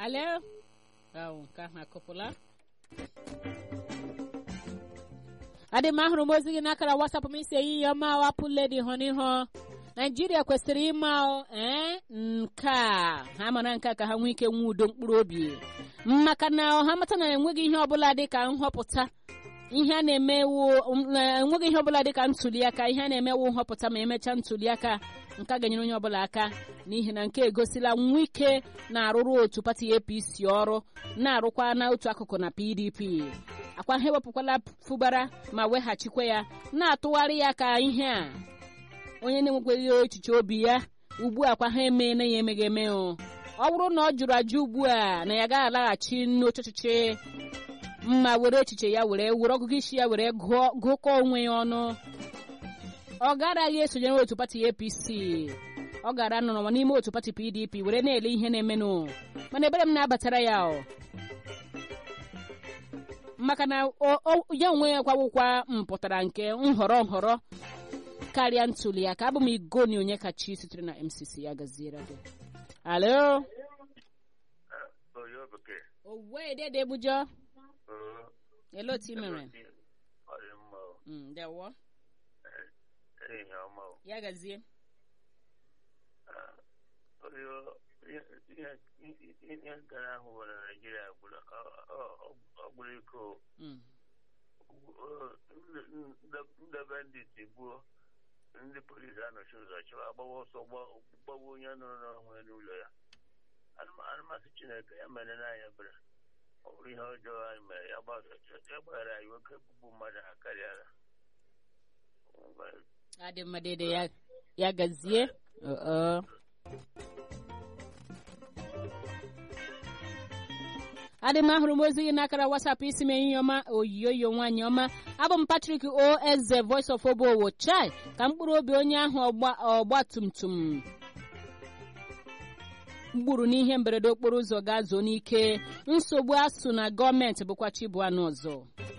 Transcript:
Alo? Ahụ nke ahụ akụpụla. adị m ahụrụ m ozi gị n'akara wasapụ m isi ehihie ọma wapụ ledi hụ n'ihu naijiria kwesịrị ịma ee nke a ha mara nke a ka ha nwee ike nwee udo mkpụrụ obi maka na ha mata na enweghị ihe ọbụla dị ka nhọpụta ihe a na-emewu enweghị ihe ọbụla dị ka ntụliaka ihe a na-emewu nhọpụta ma emechaa ntụliaka nke a ga-enyere onye ọbụla aka n'ihi na nke egosila nwa ike na-arụrụ otu pati apc ọrụ na-arụkwa na otu akụkụ na pdp akwa ha ewepụkwala fụbara ma weghachikwa ya na-atụgharị ya ka ihe a onye na-enwekweghị echiche obi ya ugbu a kwa ha emeela ya emeghị eme o ọ bụrụ na ọ jụrụ ajụ ugbu a na ya gaghị alaghachi n'oche ọchịchị mma were echiche ya were were ọgụgụ isi ya were gụkọ onwe ya ọnụ ọ garaghị esonyere otu pati apc ọ gara nọrọ n'ime otu pati pdp were na-ele ihe na-emenụ mana ebere m na-abatara ya o maka na ya onwe ya kwawụkwa mpụtara nke nhọrọ nhọrọ karịa ntuli aka abụ m igoni onye kachi sitere na mcc ya gaziere gị alo owe dede bujọ ele otu mere ndewo ya gazie ihe gara ahụ nwere naijiria ọgbụrụ iko ndebe ndị tigbuo ndị polisi anọchi ụzọ chọrọ agbawa ọsọ gbawa onye nụrụ n'onwe n'ụlọ ya anụmasị chineke ya mere n'anya ebere ọ bụrụ ihe ọjọọ anyị mere ya gbaghara anyị nwoke bụbu mmadụ ha karịara adị mma dede ya gazie adị m ahụrụ m ozi gị n'akara wasapụ isi m ehihie ọma oyiyoyo nwaanyị ọma abụ m Patrick o eze voice of obowo chai ka mkpụrụ obi onye ahụ ọgba tum tum mgburu n'ihe mberede okporo ụzọ ga-azụ n'ike nsogbu asụ na gọọmenti bụkwa chibuanụ ọzọ